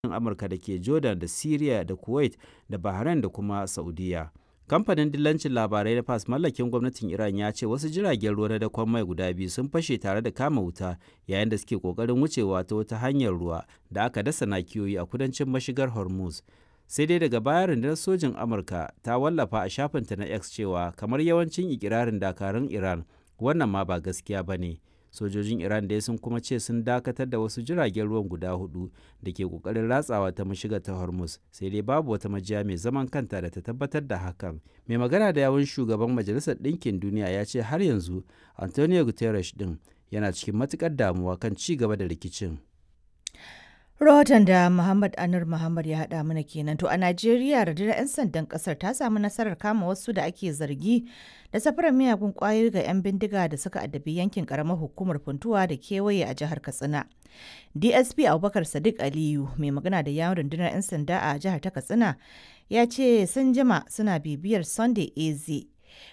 Amurka da ke Jordan da Syria da Kuwait da Bahrain da kuma Saudiya. Kamfanin dillancin labarai na FAS mallakin gwamnatin Iran ya ce wasu jiragen ruwa na dakon mai guda biyu sun fashe tare da kama wuta yayin da suke kokarin wucewa ta wata hanyar ruwa da aka dasa nakiyoyi a kudancin mashigar Hormuz. Sai dai daga baya rundunar sojin Amurka ta wallafa a shafinta na X cewa kamar yawancin ikirarin dakarun Iran wannan ma ba gaskiya ba ne. Sojojin Iran dai sun kuma ce sun dakatar da wasu jiragen ruwan guda hudu da ke kokarin ratsawa ta mashigar ta Hormuz sai dai babu wata majiya mai zaman kanta da ta tabbatar da hakan. Mai magana da yawun shugaban Majalisar Ɗinkin Duniya ya ce har yanzu Antonio Guterres din yana cikin matukar damuwa kan ci gaba da rikicin. Rahoton da Muhammad Anur Muhammad ya haɗa mana kenan to a Najeriya rundunar 'yan sandan ƙasar ta samu nasarar kama wasu da ake zargi da safarar miyagun ƙwayoyi ga 'yan bindiga da suka addabi yankin ƙaramar hukumar funtuwa da kewaye a jihar Katsina. DSP Abubakar Sadiq Aliyu mai magana da yawon rundunar 'yan sanda a jihar ta Katsina ya ce sun jima suna bibiyar Sunday AZ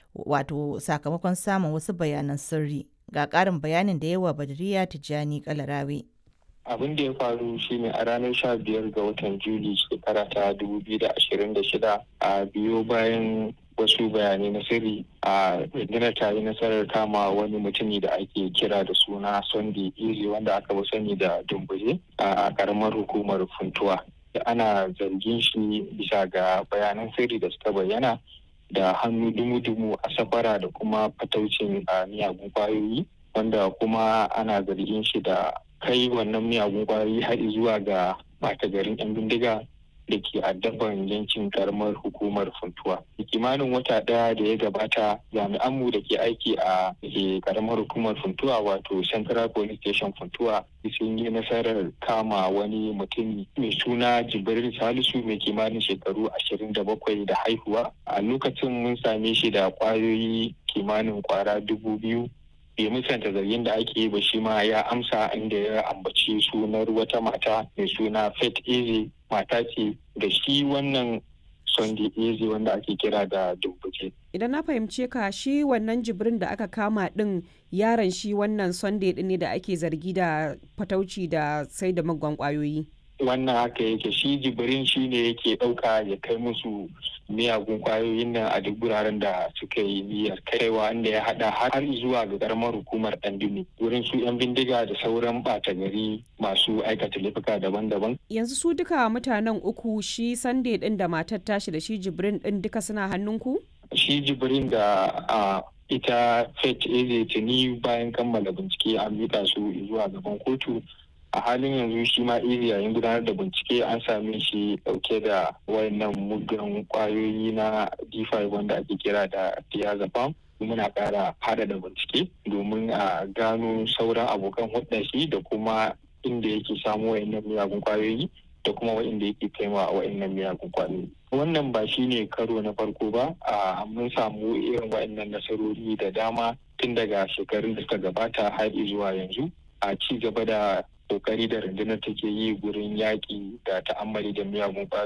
wato sakamakon samun wasu bayanan sirri ga ƙarin bayanin da yawa Badriya Tijjani Kalarawe. abin da ya faru shine a ranar sha biyar ga watan juli shekara ta dubu biyu da ashirin da shida a biyo bayan wasu bayanai na sirri a rundunar ta yi nasarar kama wani mutumi da ake kira da suna sunday easy wanda aka fi sani da dumbuje a karamar hukumar funtuwa da ana zargin shi bisa ga bayanan sirri da suka bayyana da hannu dumu-dumu a safara da kuma fataucin miyagun kwayoyi wanda kuma ana zargin shi da kai wannan miyagun kwayoyi har zuwa ga ɓata garin 'yan bindiga da ke addaban yankin karamar hukumar funtuwa. kimanin wata ɗaya da ya gabata jami'anmu da ke aiki a karamar hukumar funtuwa wato central police station funtuwa sun yi nasarar kama wani mutum mai suna jibril salisu mai kimanin shekaru ashirin da bakwai da haihuwa a lokacin mun same shi da kwayoyi kimanin kwara dubu biyu bai musanta zargin da ake yi ba shi ma ya amsa inda ya ambaci sunar wata mata mai suna Faith Eze mata ce da shi wannan Sunday Eze wanda ake kira da Dumbuke. Idan na fahimce ka shi wannan jibrin da aka kama din yaron shi wannan Sunday din ne da ake zargi da fatauci da sai da magwan kwayoyi. wannan haka yake shi jibirin shi ne yake ɗauka ya kai musu miyagun kwayoyin nan a duk wuraren da suka yi niyyar kaiwa inda ya hada har zuwa ga karamar hukumar ɗandumi wurin su 'yan bindiga da sauran ɓata gari masu aikata laifuka daban-daban. Yanzu su duka mutanen uku shi Sunday ɗin da matar tashi da shi jibrin ɗin duka suna hannunku? Shi jibrin da a ita Faith Eze tuni bayan kammala bincike an mika su zuwa gaban kotu a halin yanzu shi ma iri yayin gudanar da bincike an same shi dauke da wayannan muggan kwayoyi na d5 wanda ake kira da diazepam muna kara hada da bincike domin a gano sauran abokan hudun shi da kuma inda yake samu wayannan miyagun kwayoyi da kuma wa'inda yake kaiwa wa'innan miyagun kwayoyi wannan ba shi ne karo na farko ba a mun samu irin wa'innan nasarori da dama tun daga shekarun da suka gabata har zuwa yanzu a ci gaba da kokari da rundunar take yi gurin yaƙi da ta'ammali da miyagun ƙwayoyi